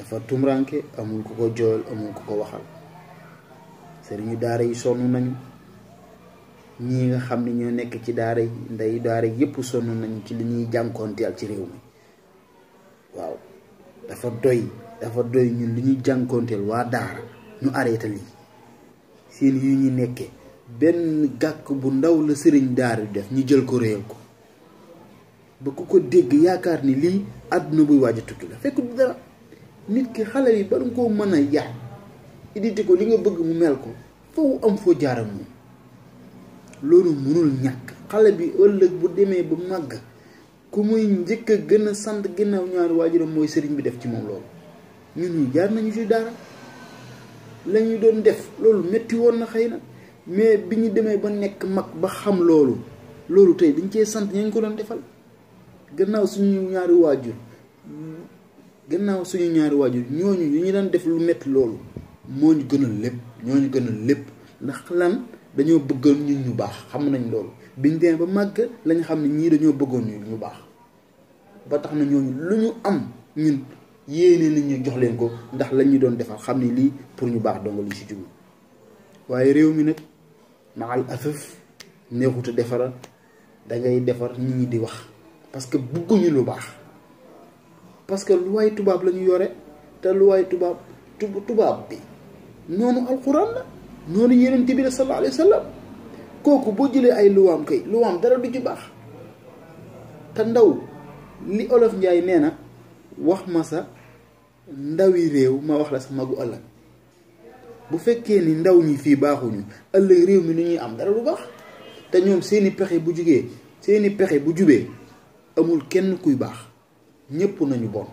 dafa tumranke amul ku ko jooyal amul ku ko waxal sëriñu daara yi sonn nañu ñii nga xam ne ñoo nekk ci daara yi ndey daara yépp sonn nañu ci li ñuy jànkoonteel ci réew mi waaw dafa doy dafa doy ñun li ñuy jànkoonteel waa daara ñu arrêté lii seen yu ñu nekkee benn gàkk bu ndaw la sëriñ daara def ñu jël ko réyal ko ba ku ko dégg yaakaar ni lii àdduna buy waaj a tukki la fekk du dara nit ki xale yi ba nga koo mën a yar iditi ko li nga bëgg mu mel ko foofu am foo jaaram moom loolu mënul ñàkk xale bi ëllëg bu demee ba màgg ku muy njëkk a gën a sant ginnaaw ñaari waajuram mooy sëriñ bi def ci moom loolu ñun ñu jaar nañu ci dara la ñu doon def loolu metti woon na xëy na mais bi ñu demee ba nekk mag ba xam loolu loolu tey dañ cee sant ña ñu ko doon defal gannaaw suñu ñaari waajur gannaaw suñu ñaari waajur ñooñu ñu ñu daan def lu metti loolu moo ñu gënal lépp ñoo ñu gënal lépp ndax lan dañoo bëggoon ñun ñu baax xam nañ loolu biñ demee ba màgg lañ xam ne ñii dañoo bëggoon ñu ñu baax ba tax na ñooñu lu ñu am ñun yéene nit ñu jox leen ko ndax lañ ñu doon defal xam ne lii pour ñu baax donga li si jublu waaye réew mi nag maal afaf neexut a defaral dangay defar nit ñi di wax parce que bëgguñu lu baax parce que lu waay tubaab la ñu yore te lu waay tubaab tubaab bi noonu alxuraan la noonu yeneen bi la sallallahu alayhi wa sallam kooku boo jëlee ay luwaam kay luwaam dara du ci baax te ndaw li olof njaay nee na wax ma sa ndawi réew ma wax la sa magu ëllëg bu fekkee ni ndaw ñi fii baaxuñu ëllëg réew mi nu ñuy am dara lu baax te ñoom seeni pexe bu jugee seeni pexe bu jubee amul kenn kuy baax ñépp nañu bon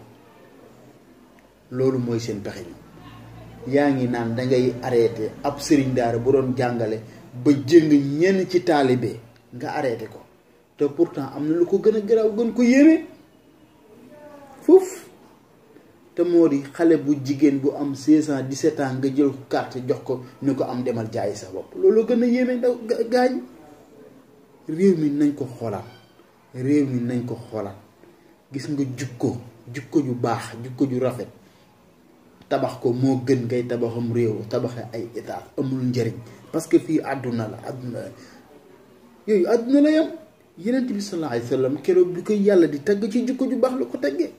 loolu mooy seen pexe ñu yaa ngi naan dangay arrêté ab sëriñ daara bu doon jàngale ba jëng ñenn ci taalibe nga arrêté ko te pourtant am na lu ko gën a garaaw gën ko yéeme foofu te moo di xale bu jigéen bu am 16 ans 17 ans nga jël ko carte jox ko ni ko am demal jaayi sa bopp loolu gën a yéeme ndaw gaañ réew mi nañ ko xoolaat réew mi nañ ko xoolaat gis nga jukko jukko ju baax jukko ju rafet tabax ko moo gën ngay tabaxam réew tabaxe ay état amul njëriñ parce que fii àdduna la àdduna la yooyu àdduna la yam yenent bi sallallahu alayhi wa sallam keroog bi koy yàlla di tagg ci jukko ju baax la ko taggee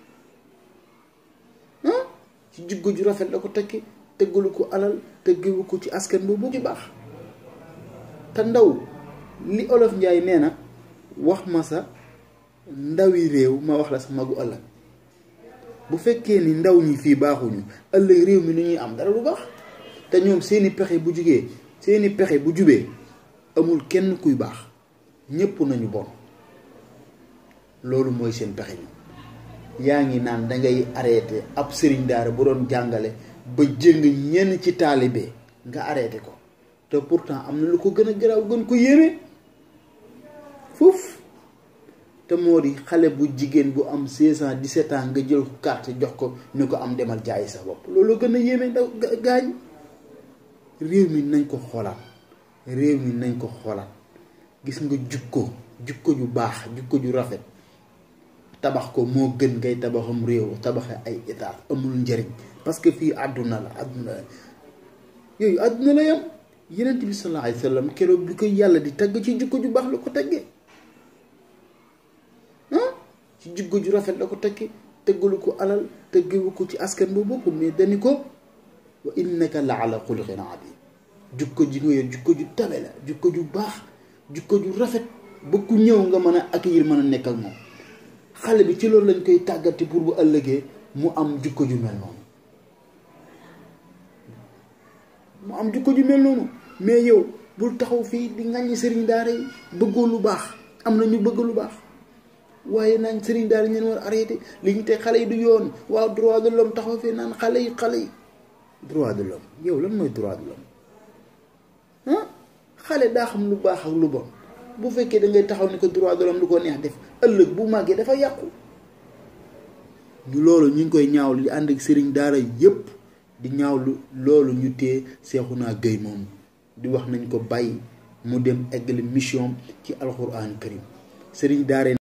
ah ci jukko ju rafet la ko taggee tëggalu ko alal tëggalu ko ci askan boobu ci baax te ndaw li olof njaay nee na wax ma sa ndawi réew ma wax la sa magu ëllëg bu fekkee ni ndaw ñi fii baaxuñu ëllëg réew mi nu ñuy am dara lu baax te ñoom seeni pexe bu jugee seeni pexe bu jubee amul kenn kuy baax ñépp nañu bon loolu mooy seen pexe ñu yaa ngi naan dangay arrêté ab sëriñ daara bu doon jàngale ba jëng ñenn ci taalibe nga arrêté ko te pourtant am na lu ko gën a garaaw gën ko yéeme foofu te moo di xale bu jigéen bu am 16 ans 17 ans nga jël ko carte jox ko ni ko am demal jaayi sa bopp loolu gën a yéeme ndaw gaañ réew mi nañ ko xoolaat réew mi nañ ko xoolaat gis nga jukko jukko ju baax jukko ju rafet tabax ko moo gën ngay tabaxam réew tabaxe ay état amul njëriñ parce que fii àdduna la àdduna la yooyu àdduna la yam yenent bi sallallahu alayhi wa sallam keroog bi koy yàlla di tagg ci jukko ju baax la ko taggee ci jukko ju rafet la ko taggee tëggalu ko alal tëggalu ko ci askan boobu ko mais dani ko wa innaka la ala xuluqin adim jukko ji nga yor jukko ju tabe la jukko ju baax jukko ju rafet ba ku ñëw nga mën a accueillir mën a nekk ak moom xale bi ci loolu lañ koy tàggati pour bu ëllëgee mu am jukko ju mel noonu mu am jukko ju mel noonu mais yow bul taxaw fii di ŋàññi sëriñ daara yi bëggoo lu baax am na ñu bëgg lu baax waaye naan sëriñ daara ñeen war arrêté li ñu teg xale yi du yoon waaw droit de l'homme taxaw fii naan xale yi xale yi droit de l'homme yow lan mooy droit de l'homme ah xale daa xam lu baax ak lu bon bu fekkee da ngay taxaw ni ko droit de l'homme lu ko neex def ëllëg bu màggee dafa yàqu ñu loolu ñu ngi koy ñaawlu di ànd ak sëriñ daara yépp di ñaawlu loolu ñu tee Seexuna Gëy moom di wax nañ ko bàyyi mu dem eggali mission ci alxuraan karim sëriñ daara